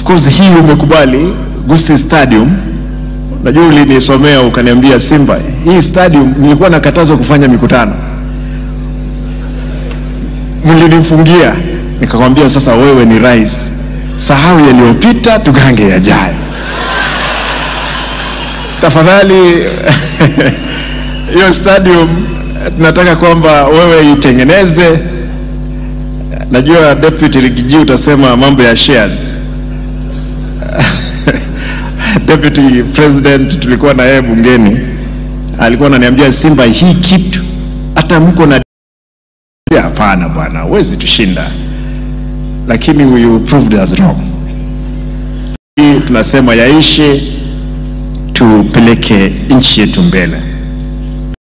course hii umekubali Gusii Stadium. Najua ulinisomea ukaniambia, Simba, hii stadium nilikuwa nakatazwa kufanya mikutano, mlinifungia. Nikakwambia sasa, wewe ni rais, sahau yaliyopita, tugange yajayo. Tafadhali hiyo stadium tunataka kwamba wewe itengeneze. Najua deputy Rigiji utasema mambo ya shares Deputy President tulikuwa na yeye bungeni, alikuwa ananiambia Simba, hii kitu hata mko na hapana bwana, huwezi tushinda, lakini you proved us wrong. Hii tunasema yaishe, tupeleke nchi yetu mbele.